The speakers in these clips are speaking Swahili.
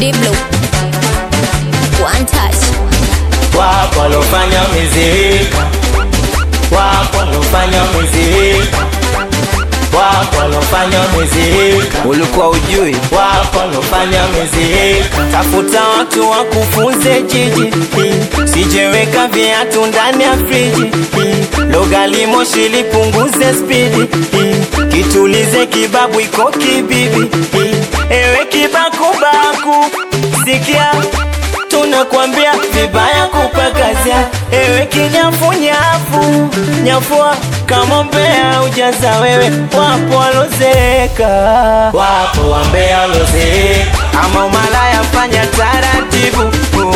Diblo. One touch. wapo walofanya miziki, wapo walofanya miziki, wapo walofanya miziki, ulikuwa ujui wapo walofanya miziki. Tafuta watu wakufunze jiji, sijeweka viatu ndani ya friji, logali moshi lipunguze spidi, kitulize kibabu iko kibibi, ewe kibakubaku, sikia tunakwambia vibaya kupakazia, ewe kinyafunyafu nyafua kama mbea ujaza wewe, wapo walozeka, wapo wambea walozeka, ama umalaya fanya taratibu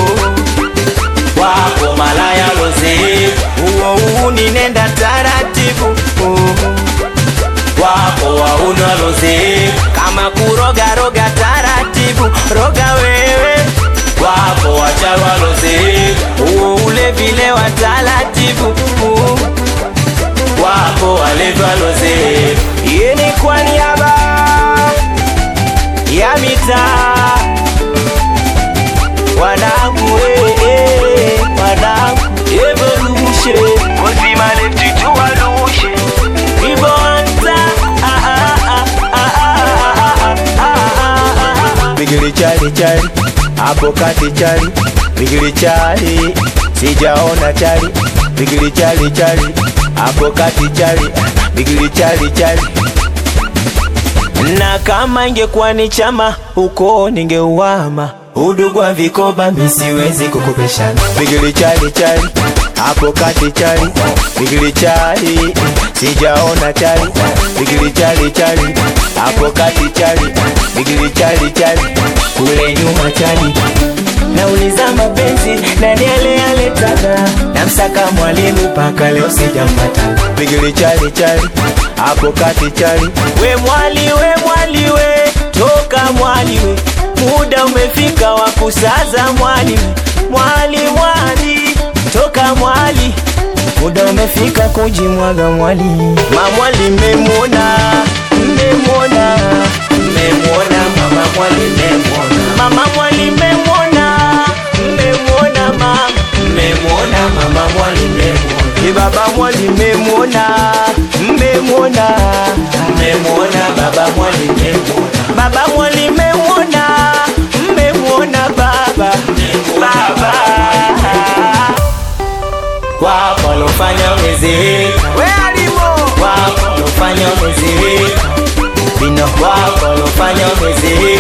wapo malaya walozeka, uo uu ninenda taratibu wapo wauni walozeka, kama kuroga roga taratibu, roga wewe wapo wachawi walozeka, uo ule vile wa taratibu wapo walevi walozeka. Hii ni kwa niaba ya mitaa wanangu, eh, eh, wanangu evolution uzima letu tuwalushe ibonza ah, ah, ah, ah, ah, ah, ah, ah, ah. bigili chali chali hapo kati chali bigili chali sijaona chali bigili chali chali hapo kati chali bigili chali chali na kama ingekuwa ni chama huko ningeuama udugu wa vikoba misiwezi kukopeshana bigili chali chali hapo kati chali bigili chali sijaona chali bigili chali chali hapo kati chali bigili chali chali kule nyuma chali nauliza mapenzi nani ale aletaka namsaka mwalimu mpaka leo sijampata bigili chali chali hapo kati chali we mwali we mwali we toka mwali we muda umefika wa kusaza mwali we mwali mwali toka mwali muda umefika kujimwaga mwali mamwali mmemwona mmemwona mmemwona mama mwali mmemwona mama mwali mmemwona mmemwona mama mmemwona mama mwali mmemwona Ni baba mwali mmemwona mmemwona mmemwona baba mwali mmemwona baba mwali mmemwona mmemwona baba baba wapo walofanya miziki we alimo wapo walofanya miziki vino wapo walofanya miziki